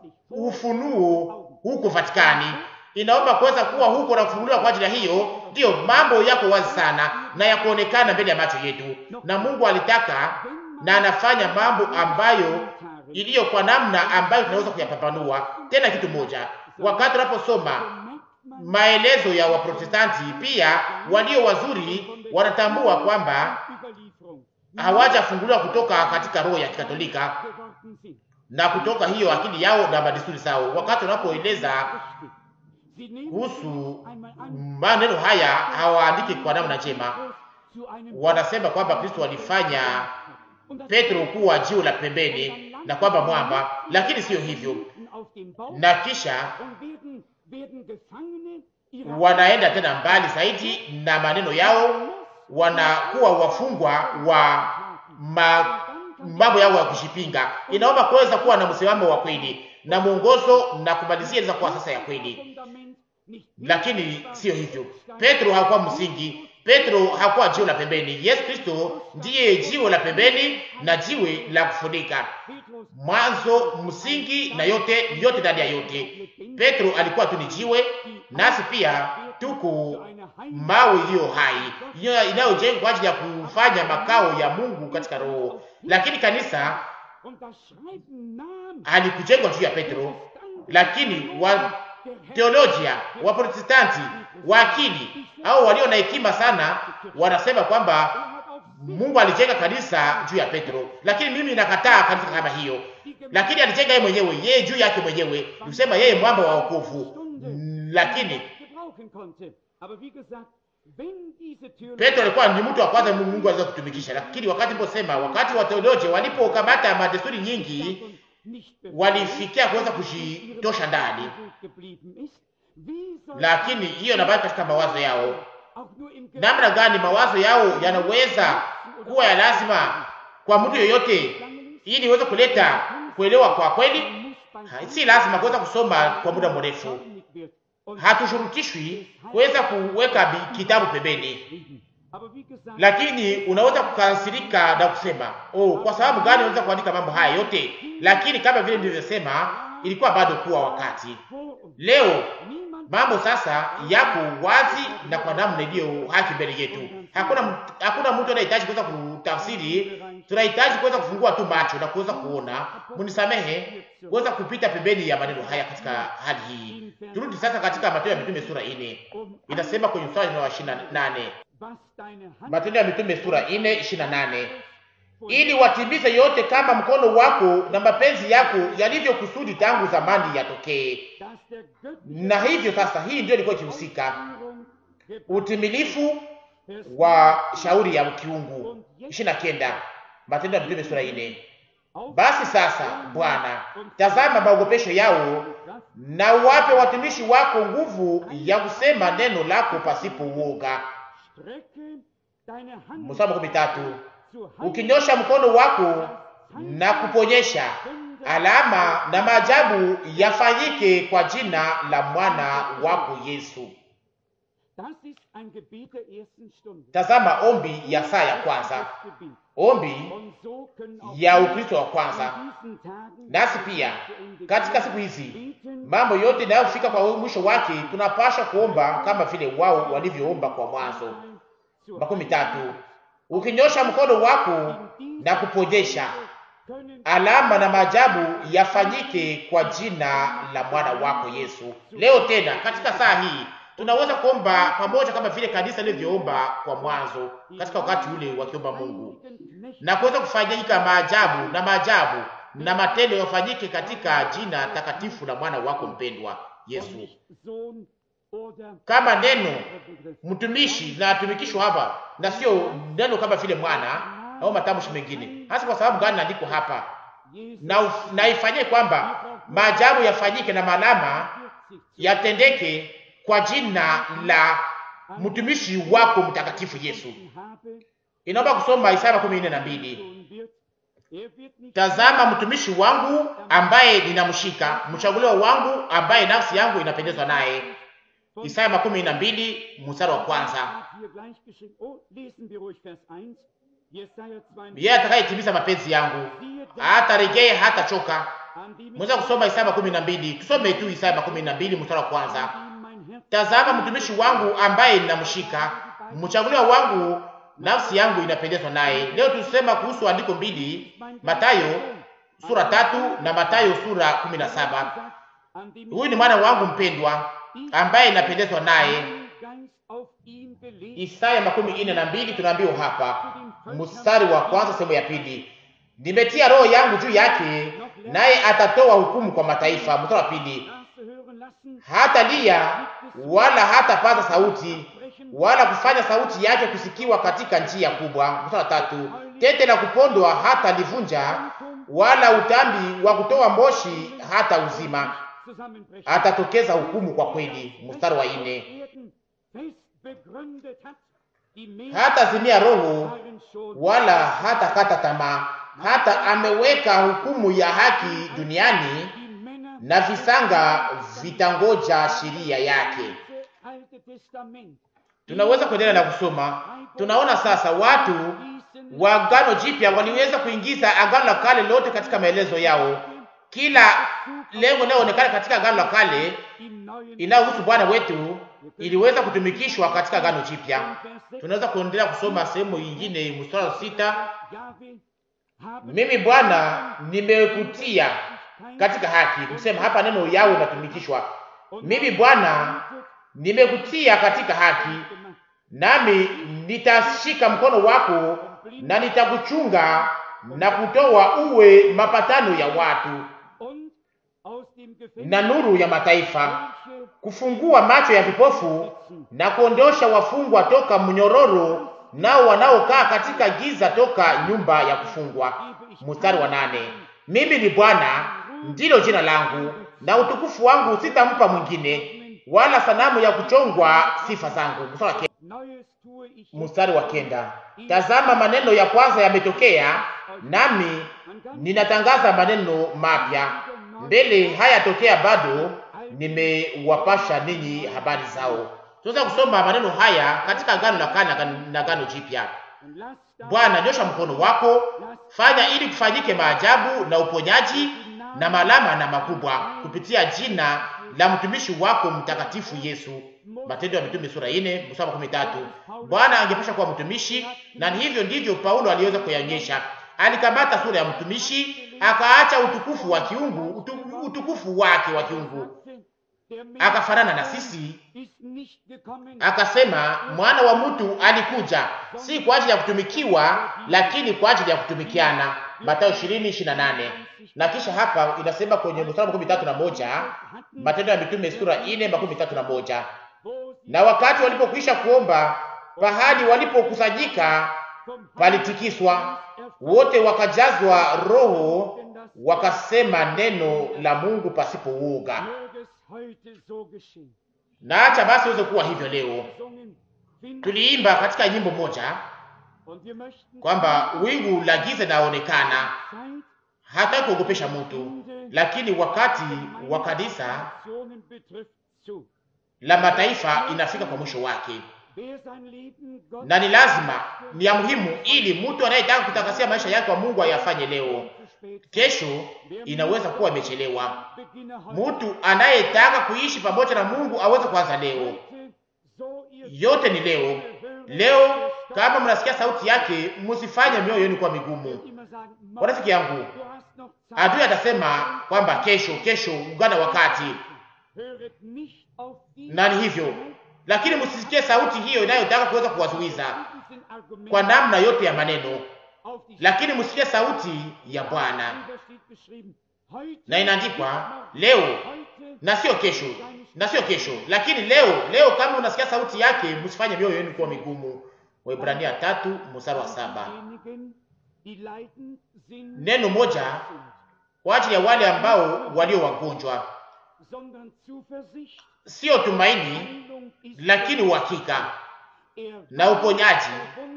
ufunuo huko Vatikani, inaomba kuweza kuwa huko na kufunuliwa kwa ajili ya hiyo. Ndiyo mambo yako wazi sana na ya kuonekana mbele ya macho yetu, na Mungu alitaka na anafanya mambo ambayo iliyo kwa namna ambayo tunaweza kuyapambanua. Tena kitu moja, wakati tunaposoma maelezo ya Waprotestanti, pia walio wazuri wanatambua kwamba hawajafunguliwa kutoka katika roho ya Kikatolika na kutoka hiyo akili yao na madesturi zao. Wakati wanapoeleza kuhusu maneno haya, hawaandiki kwa namna njema. Wanasema kwamba Kristo alifanya Petro kuwa jiwe la pembeni na kwamba mwamba, lakini siyo hivyo. Na kisha wanaenda tena mbali zaidi na maneno yao, wanakuwa wafungwa wa ma, mambo yao ya kushipinga. Inaomba kuweza kuwa na msimamo wa kweli na mwongozo na kumalizia inaweza kuwa sasa ya kweli, lakini siyo hivyo. Petro hakuwa msingi, Petro hakuwa jiwe la pembeni. Yesu Kristo ndiye jiwe la pembeni na jiwe la kufunika, mwanzo, msingi na yote yote, ndani ya yote. Petro alikuwa tu ni jiwe, nasi pia tuko mawe iliyo hai inayojengwa kwa ajili ya kufanya makao ya Mungu katika roho. Lakini kanisa halikujengwa juu ya Petro, lakini wa teolojia wa Protestanti wa akili au walio na hekima sana wanasema kwamba Mungu alijenga kanisa juu ya Petro, lakini mimi nakataa kanisa kama hiyo. Lakini alijenga yeye mwenyewe, yeye juu yake mwenyewe, nisema yeye mwamba wa wokovu. Lakini Petro alikuwa ni mtu wa kwanza Mungu aweza kutumikisha, lakini wakati mposema, wakati wa teolojia walipokamata madesturi nyingi, walifikia kuweza kujitosha ndani, lakini hiyo nabaki katika mawazo yao. Namna gani mawazo yao yanaweza kuwa ya lazima kwa mtu yoyote, ili iweze kuleta kuelewa kwa kweli? Si lazima kuweza kusoma kwa muda mrefu hatushurutishwi kuweza kuweka kitabu pembeni, lakini unaweza kukasirika na kusema oh, kwa sababu gani unaweza kuandika mambo haya yote? Lakini kama vile nilivyosema, ilikuwa bado kuwa wakati. Leo mambo sasa yako wazi na kwa namna iliyo haki mbele yetu. Hakuna hakuna mtu anayehitaji kuweza kutafsiri, tunahitaji kuweza kufungua tu macho na kuweza kuona. Munisamehe kuweza kupita pembeni ya maneno haya katika hali hii. Turudi sasa katika Matendo ya Mitume sura ine, inasema kwenye mstari wa ishirini na nane Matendo ya Mitume sura ine ishirini na nane ili watimize yote kama mkono wako na mapenzi yako yalivyokusudi tangu zamani yatokee. Na hivyo sasa, hii ndio ilikuwa ikihusika utimilifu wa shauri ya kiungu. ishirini na kenda Matendo ya Mitume sura ine. Basi sasa Bwana, tazama maogopesho yao, na uwape watumishi wako nguvu ya kusema neno lako pasipo uoga. Mstari makumi tatu ukinyosha mkono wako na kuponyesha, alama na maajabu yafanyike kwa jina la mwana wako Yesu. Tazama ombi ya saa ya kwanza, ombi ya Ukristo wa kwanza. Nasi pia katika siku hizi mambo yote yanayofika kwa mwisho wake, tunapasha kuomba kama vile wao walivyoomba kwa mwanzo. makumi tatu ukinyosha mkono wako na kuponyesha, alama na maajabu yafanyike kwa jina la mwana wako Yesu. Leo tena katika saa hii tunaweza kuomba pamoja kama vile kanisa lilivyoomba kwa mwanzo, katika wakati ule wakiomba Mungu, na kuweza kufanyika maajabu na maajabu na matendo yafanyike katika jina takatifu la mwana wako mpendwa Yesu. Kama neno mtumishi na atumikishwa hapa, na sio neno kama vile mwana au matamshi mengine. Hasa kwa sababu gani naandiko hapa na, na ifanyie kwamba maajabu yafanyike na malama yatendeke kwa jina la mtumishi wako mtakatifu Yesu. Inaomba kusoma Isaya kumi nne na mbili. Tazama mtumishi wangu ambaye ninamshika, mchaguliwa wangu ambaye nafsi yangu inapendezwa naye. Isaya makumi na mbili mstari wa kwanza. yeye atakayetimiza mapenzi yangu hataregea hata choka. Mweza kusoma Isaya makumi na mbili, tusome tu Isaya makumi na mbili mstari wa kwanza. Tazama mtumishi wangu ambaye ninamshika, mchaguliwa wangu, nafsi yangu inapendezwa naye. Leo tusema kuhusu andiko mbili, Matayo sura tatu na Matayo sura kumi na saba. Huyu ni mwana wangu mpendwa ambaye inapendezwa naye. Isaya makumi ine na mbili tunaambiwa hapa mstari wa kwanza sehemu ya pili, nimetia roho yangu juu yake, naye atatoa hukumu kwa mataifa. Mstari wa pili, hata lia wala hata paza sauti wala kufanya sauti yake kusikiwa katika njia kubwa. Mstari wa tatu, tete la kupondwa hata livunja, wala utambi wa kutoa moshi hata uzima, atatokeza hukumu kwa kweli. Mstari wa ine, hata zimia roho wala hata kata tamaa, hata ameweka hukumu ya haki duniani, na visanga vitangoja sheria yake. Tunaweza kuendelea na kusoma. Tunaona sasa watu wa Agano Jipya waliweza kuingiza Agano la Kale lote katika maelezo yao. Kila lengo linaloonekana katika Agano la Kale inayohusu Bwana wetu iliweza kutumikishwa katika Agano Jipya. Tunaweza kuendelea kusoma sehemu nyingine, mstari wa sita, mimi Bwana nimekutia katika haki. Kusema hapa neno yao inatumikishwa, mimi Bwana nimekutia katika haki, nami nitashika mkono wako na nitakuchunga na kutoa uwe mapatano ya watu na nuru ya mataifa, kufungua macho ya vipofu na kuondosha wafungwa toka mnyororo, nao wanaokaa katika giza toka nyumba ya kufungwa. Mstari wa nane, mimi ni Bwana ndilo jina langu, na utukufu wangu sitampa mwingine, wala sanamu ya kuchongwa sifa zangu. Mstari wa kenda, tazama maneno ya kwanza yametokea, nami ninatangaza maneno mapya mbele hayatokea bado, nimewapasha ninyi habari zao. Tunaweza kusoma maneno haya katika Agano la Kale na Agano Jipya. Bwana, nyosha mkono wako, fanya ili kufanyike maajabu na uponyaji na malama na makubwa kupitia jina la mtumishi wako mtakatifu Yesu. Matendo ya Mitume sura 4 mstari wa 13. Bwana angepasha kuwa mtumishi, na hivyo ndivyo Paulo aliweza kuyaonyesha. Alikamata sura ya mtumishi akaacha utukufu wa kiungu utu, utukufu wake wa kiungu akafanana na sisi, akasema mwana wa mtu alikuja si kwa ajili ya kutumikiwa, lakini kwa ajili ya kutumikiana. Mathayo 20:28. Na kisha hapa inasema kwenye mstari makumi tatu na moja Matendo ya Mitume sura 4 makumi tatu na moja na wakati walipokwisha kuomba, pahali walipokusanyika palitikiswa, wote wakajazwa Roho, wakasema neno la Mungu pasipo uoga. Na acha basi iweze kuwa hivyo leo. Tuliimba katika nyimbo moja kwamba wingu la giza linaonekana, hataki kuogopesha mtu, lakini wakati wa kanisa la mataifa inafika kwa mwisho wake, na ni lazima, ni ya muhimu, ili mtu anayetaka kutakasia maisha yake kwa Mungu ayafanye leo. Kesho inaweza kuwa imechelewa. Mtu anayetaka kuishi pamoja na Mungu aweze kuanza leo. Yote ni leo. Leo kama mnasikia sauti yake, msifanye mioyo yenu kuwa migumu. Kwa rafiki yangu, adui atasema kwamba kesho, kesho, ungana wakati na ni hivyo, lakini msisikie sauti hiyo inayotaka kuweza kuwazuiza kwa namna yote ya maneno, lakini msikie sauti ya Bwana. Na inaandikwa leo na sio kesho, na sio kesho, lakini leo. Leo kama unasikia sauti yake, msifanye mioyo yenu kuwa migumu. Waebrania tatu mstari wa saba. Neno moja kwa ajili ya wale ambao walio wagonjwa Sio tumaini lakini uhakika na uponyaji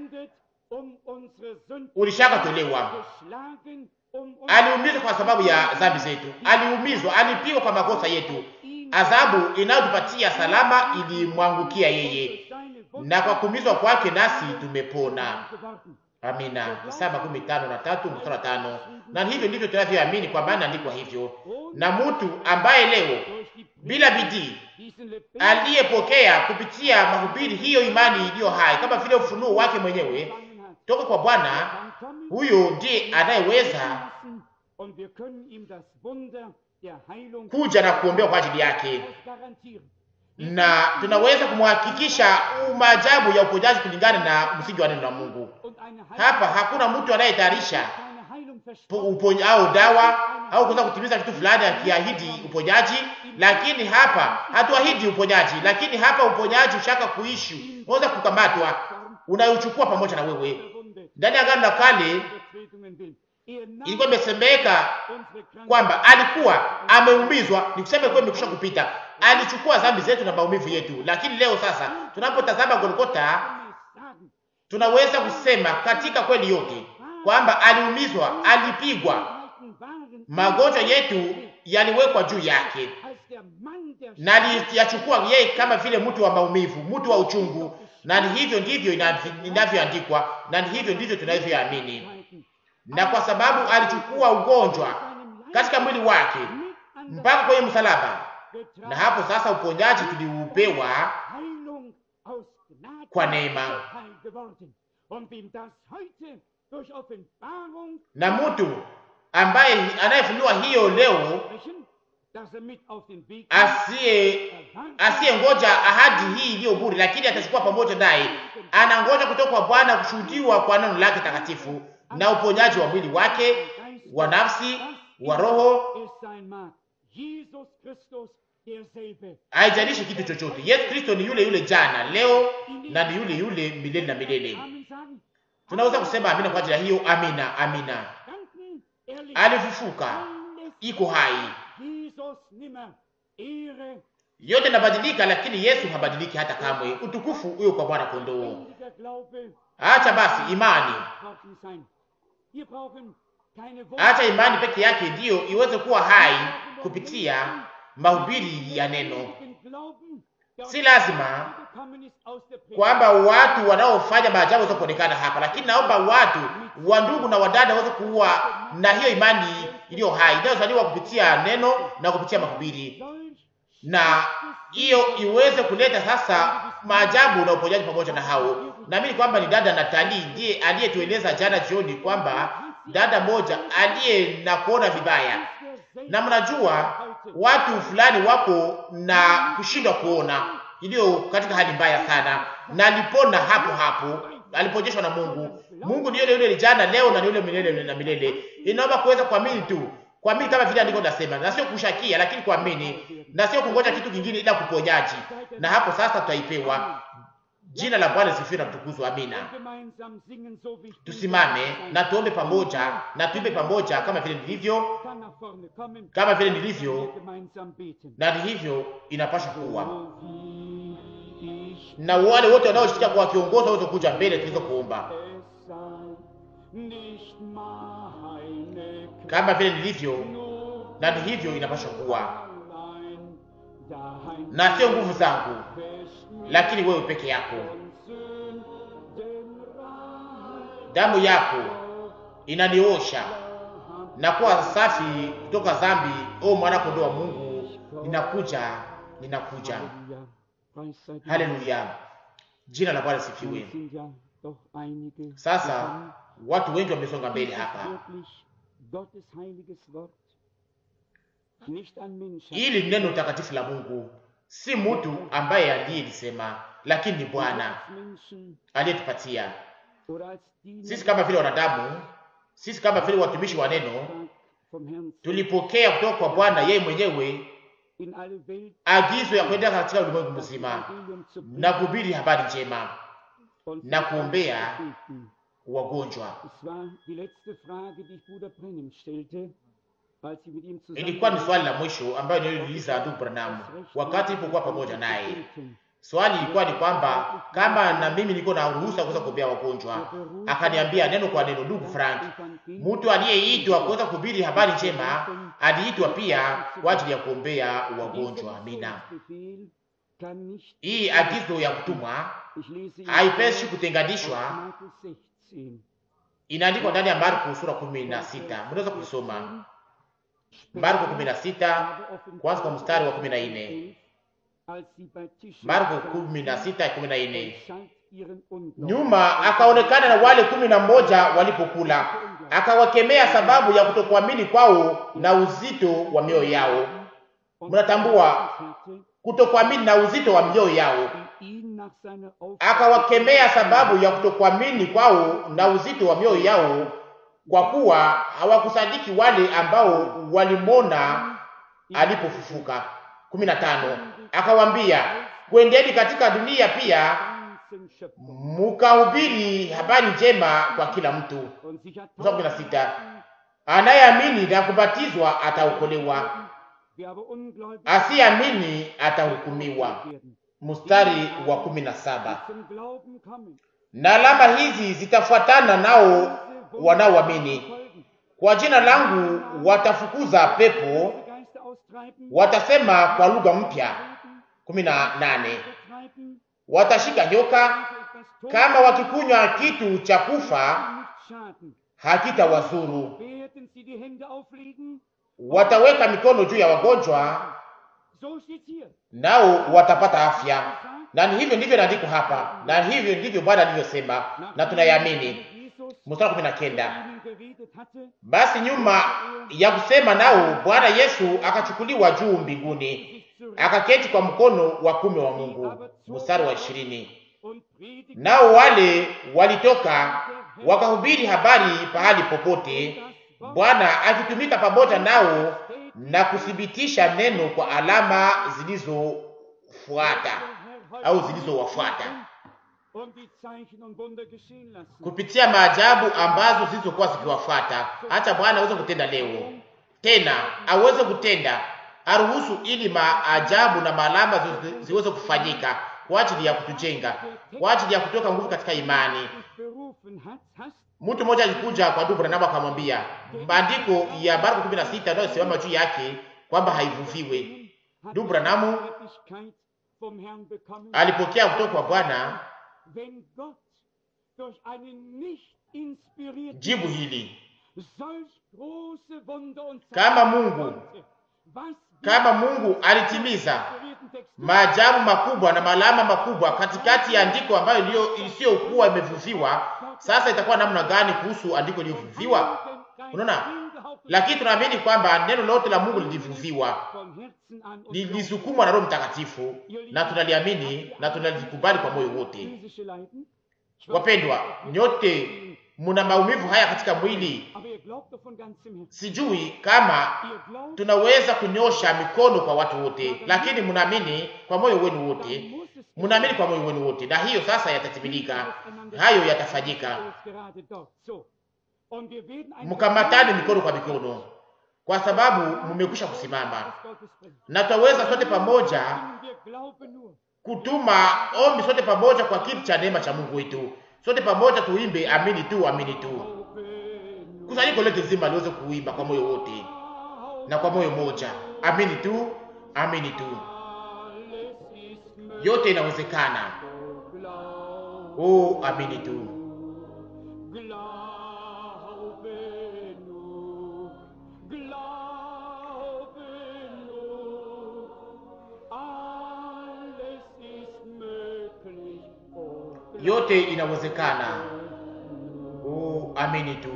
ulishaka tolewa. Aliumizwa kwa sababu ya dhambi zetu, aliumizwa, alipigwa kwa makosa yetu. Adhabu inayotupatia salama ilimwangukia yeye, na kwa kuumizwa kwake nasi tumepona. Amina. Isaya makumi tano na tatu mstari wa tano. Na hivyo ndivyo tunavyoamini, kwa maana andikwa hivyo. Na mtu ambaye leo bila bidii aliyepokea kupitia mahubiri hiyo imani iliyo hai kama vile ufunuo wake mwenyewe toka kwa Bwana, huyo ndiye anayeweza kuja na kuombea kwa ajili yake, na tunaweza kumhakikisha maajabu ya uponyaji kulingana na msingi wa neno la Mungu. Hapa hakuna mtu anayetayarisha uponya au dawa au kuweza kutimiza kitu fulani akiahidi uponyaji, lakini hapa hatuahidi uponyaji, lakini hapa uponyaji ushaka kuishi, unaweza kukamatwa, unayuchukua pamoja na wewe. Ndani ya Agano la Kale ilikuwa imesemeka kwamba alikuwa ameumizwa, ni kusema ilikuwa imekwisha kupita, alichukua dhambi zetu na maumivu yetu. Lakini leo sasa tunapotazama Golgotha, tunaweza kusema katika kweli yote kwamba aliumizwa, alipigwa, magonjwa yetu yaliwekwa juu yake, na aliyachukua yeye kama vile mtu wa maumivu, mtu wa uchungu. Na ni hivyo ndivyo inavyoandikwa, na ni hivyo ndivyo tunavyoamini. Na kwa sababu alichukua ugonjwa katika mwili wake mpaka kwenye msalaba, na hapo sasa uponyaji tuliupewa kwa neema na mtu ambaye anayefunuliwa hiyo leo asiye asiye ngoja ahadi hii iliyo bure, lakini atachukua pamoja naye, anangoja kutoka kwa Bwana kushuhudiwa kwa neno lake takatifu na uponyaji wa mwili wake, wa nafsi, wa roho, haijalishi kitu chochote. Yesu Kristo ni yule yule jana, leo na ni yule yule milele na milele. Tunaweza kusema amina kwa ajili ya hiyo. Amina, amina. Alifufuka, iko hai, yote inabadilika, lakini Yesu habadiliki hata kamwe. Utukufu huyo kwa Bwana kondoo. Acha basi imani, acha imani peke yake ndiyo iweze kuwa hai kupitia mahubiri ya neno. Si lazima kwamba watu wanaofanya maajabu waweze kuonekana hapa, lakini naomba watu wa ndugu na wadada waweze kuwa na hiyo imani iliyo hai inayozaliwa kupitia neno na kupitia mahubiri, na hiyo iweze kuleta sasa maajabu na uponyaji pamoja na hao. Naamini kwamba ni dada Natali ndiye aliyetueleza jana jioni kwamba dada moja aliye na kuona vibaya, na mnajua watu fulani wako na kushindwa kuona iliyo katika hali mbaya sana, na alipona hapo hapo, aliponyeshwa na Mungu. Mungu ni yule yule jana, leo na yule milele na milele. Inaomba kuweza kuamini tu, kuamini kama vile andiko linasema, na sio kushakia, lakini kuamini, na sio kungoja kitu kingine ila kuponyaji, na hapo sasa tutaipewa. Jina la Bwana sifiwe na kutukuzwa. Amina. Tusimame na tuombe pamoja na tuimbe pamoja, kama vile nilivyo, kama vile nilivyo, na ni hivyo inapaswa kuwa na wale wote wanaoshikia kwa kiongozi waweze kuja mbele tuweze kuomba kama vile nilivyo, na ni hivyo inapaswa kuwa, na sio nguvu zangu, lakini wewe peke yako. Damu yako inaniosha na kuwa safi kutoka dhambi. O mwana kondoo wa Mungu, ninakuja, ninakuja. Haleluya, jina la Bwana sifiwe. Sasa watu wengi wamesonga mbele hapa. Hili ni neno takatifu la Mungu, si mtu ambaye aliyelisema, lakini ni Bwana aliyetupatia sisi. Kama vile wanadamu, sisi kama vile watumishi wa neno, tulipokea kutoka kwa Bwana yeye mwenyewe agizo ya kwenda katika ulimwengu mzima na kuhubiri habari njema na kuombea wagonjwa. Ilikuwa ni swali la mwisho ambayo niliuliza ndugu Branham wakati ilipokuwa pamoja naye. Swali ilikuwa ni kwamba kama na mimi niko na ruhusa kuweza kuombea wagonjwa. Akaniambia neno kwa neno, ndugu Frank, mtu aliyeitwa kuweza kuhubiri habari njema aliitwa pia kwa ajili ya kuombea wagonjwa. Amina. Hii agizo ya kutumwa haipeshi kutenganishwa Inaandikwa ndani ya Marko sura kumi na sita. Mnaweza kusoma Marko kumi na sita kwanza kwa mstari wa kumi na nne. Marko kumi na sita kumi na nne. Nyuma akaonekana na wale kumi na moja walipokula, akawakemea sababu ya kutokuamini kwao na uzito wa mioyo yao. Mnatambua kutokuamini na uzito wa mioyo yao. Akawakemea sababu ya kutokuamini kwao na uzito wa mioyo yao, kwa kuwa hawakusadiki wale ambao walimwona alipofufuka. kumi na tano. Akawambia, kwendeni katika dunia pia mukahubiri habari njema kwa kila mtu. Mstari kumi na sita. Anayeamini na kubatizwa ataokolewa, asiyeamini atahukumiwa. Mstari wa kumi na saba. Na alama hizi zitafuatana nao wanaoamini, kwa jina langu watafukuza pepo, watasema kwa lugha mpya. kumi na nane. Watashika nyoka, kama wakikunywa kitu cha kufa hakitawazuru. Wataweka mikono juu ya wagonjwa, nao watapata afya. Na ni hivyo ndivyo inaandikwa hapa, na hivyo ndivyo Bwana alivyosema, na tunayamini. Mstari kumi na kenda. Basi nyuma ya kusema nao, Bwana Yesu akachukuliwa juu mbinguni, akaketi kwa mkono wa kume wa Mungu. Mstari wa ishirini. Nao wale walitoka wakahubiri habari pahali popote, Bwana akitumika pamoja nao na kuthibitisha neno kwa alama zilizofuata au zilizowafuata kupitia maajabu ambazo zilizokuwa zikiwafuata. Hata Bwana aweze kutenda leo tena, aweze kutenda, aruhusu ili maajabu na maalama ziweze kufanyika kwa ajili ya kutujenga, kwa ajili ya kutoka nguvu katika imani. Mtu mmoja alikuja kwa ndugu Branham akamwambia maandiko ya Marko 16 ndio simama juu yake kwamba haivuviwe. Ndugu Branham alipokea kutoka kwa Bwana jibu hili, kama Mungu kama Mungu alitimiza maajabu makubwa na malama makubwa katikati ya andiko ambayo isiyokuwa imevuviwa, sasa itakuwa namna gani kuhusu andiko iliyovuviwa? Unaona, lakini tunaamini kwamba neno lote la Mungu lilivuviwa, lilisukumwa na Roho Mtakatifu, na tunaliamini na tunalikubali kwa moyo wote. Wapendwa, nyote muna maumivu haya katika mwili. Sijui kama tunaweza kunyosha mikono kwa watu wote, lakini mnaamini kwa moyo wenu wote, mnaamini kwa moyo wenu wote, na hiyo sasa yatatimilika, hayo yatafanyika. Mkamatane mikono kwa mikono, kwa sababu mmekwisha kusimama, na tutaweza sote pamoja kutuma ombi sote pamoja kwa kiti cha neema cha Mungu wetu. Sote pamoja tuimbe amini tu, amini tu. Kusanyiko lote zima liweze kuimba kwa moyo wote na kwa moyo moja, amini tu, amini tu. Yote inawezekana. Oh, amini tu. Yote inawezekana. Oh, amini tu.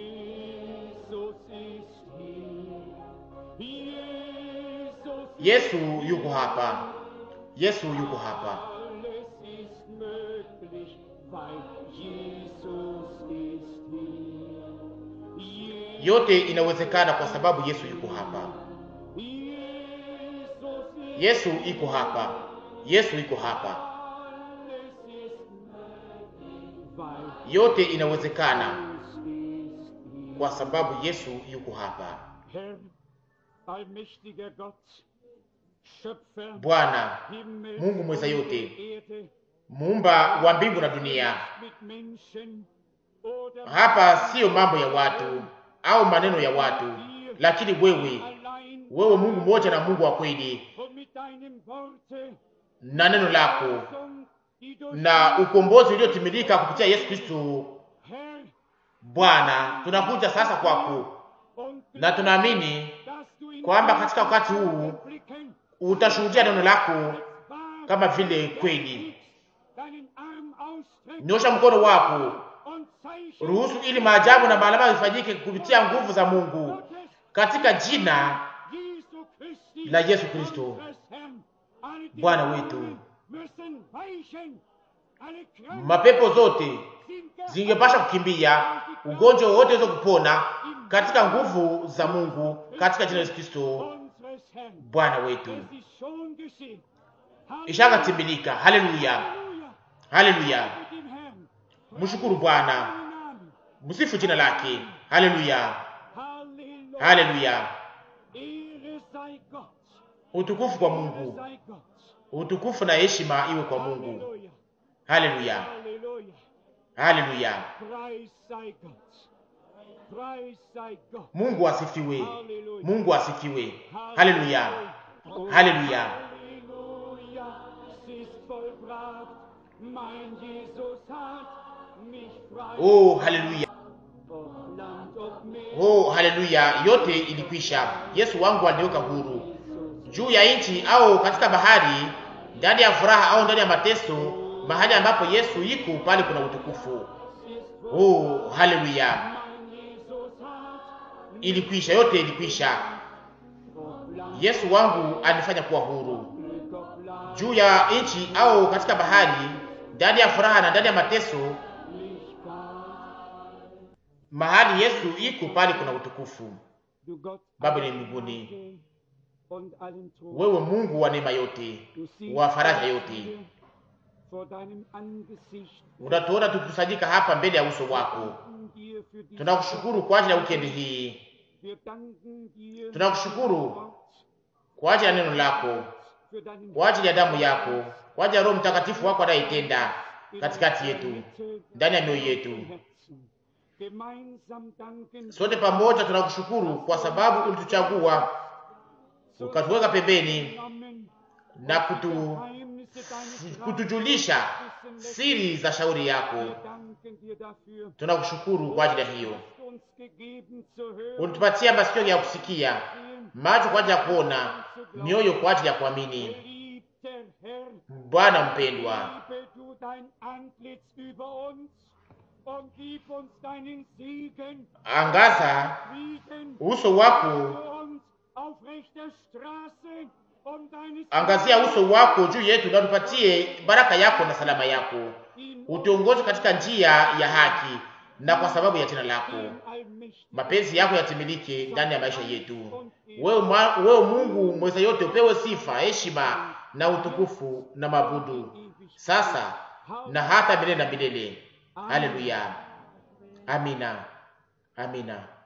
Yesu yuko hapa. Yesu yuko hapa. Yote inawezekana kwa sababu Yesu yuko hapa. Yesu iko hapa. Yesu iko hapa. Yote inawezekana kwa sababu Yesu yuko hapa. Bwana Mungu mweza yote, muumba wa mbingu na dunia. Hapa siyo mambo ya watu au maneno ya watu, lakini wewe, wewe Mungu mmoja na Mungu wa kweli, na neno lako na ukombozi uliotimilika kupitia Yesu Kristo. Bwana, tunakuja sasa kwako na tunaamini kwamba katika wakati huu utashuhudia neno lako kama vile kweli. Nyosha mkono wako, ruhusu ili maajabu na maalama ifanyike kupitia nguvu za Mungu katika jina la Yesu Kristo Bwana wetu. Mapepo zote zingepasha kukimbia, ugonjwa wote uweze kupona katika nguvu za Mungu katika jina la Yesu Kristo Bwana wetu. Ishakatimilika. Haleluya, haleluya. Mshukuru Bwana, msifu jina lake. Haleluya, haleluya. Utukufu kwa Mungu, utukufu na heshima iwe kwa Mungu. Haleluya, haleluya. Mungu asifiwe, Mungu asifiwe. Haleluya, haleluya. Oh, haleluya. Oh, haleluya. Yote ilikwisha. Yesu wangu aliniweka huru juu ya nchi au katika bahari, ndani ya furaha au ndani ya mateso, mahali ambapo Yesu iko pale kuna utukufu. Oh, haleluya. Ilikwisha, yote ilikwisha. Yesu wangu alifanya kuwa huru juu ya nchi au katika bahari, ndani ya furaha na ndani ya mateso, mahali Yesu iko pale kuna utukufu. Baba ni mbinguni, wewe Mungu wa neema yote, wa faraja yote, unatuona tukikusanyika hapa mbele ya uso wako. Tunakushukuru kwa ajili ya wikendi hii, tunakushukuru kwa ajili ya neno lako, kwa ajili ya damu yako, kwa ajili ya Roho Mtakatifu wako anayetenda katikati yetu, ndani ya mioyo yetu. Sote pamoja tunakushukuru kwa sababu ulituchagua ukatuweka pembeni na kutu, kutujulisha siri za shauri yako. Tunakushukuru kwa ajili ya hiyo. Ulitupatia masikio ya kusikia, macho kwa ajili ya kuona, mioyo kwa ajili ya kuamini. Bwana mpendwa, angaza uso wako, angazia uso wako juu yetu na utupatie baraka yako na salama yako, utuongoze katika njia ya haki, na kwa sababu ya jina lako mapenzi yako yatimilike ndani ya maisha yetu. Wewe, wewe Mungu mweza yote, upewe sifa, heshima na utukufu na mabudu sasa na hata milele na milele. Haleluya, amina, amina.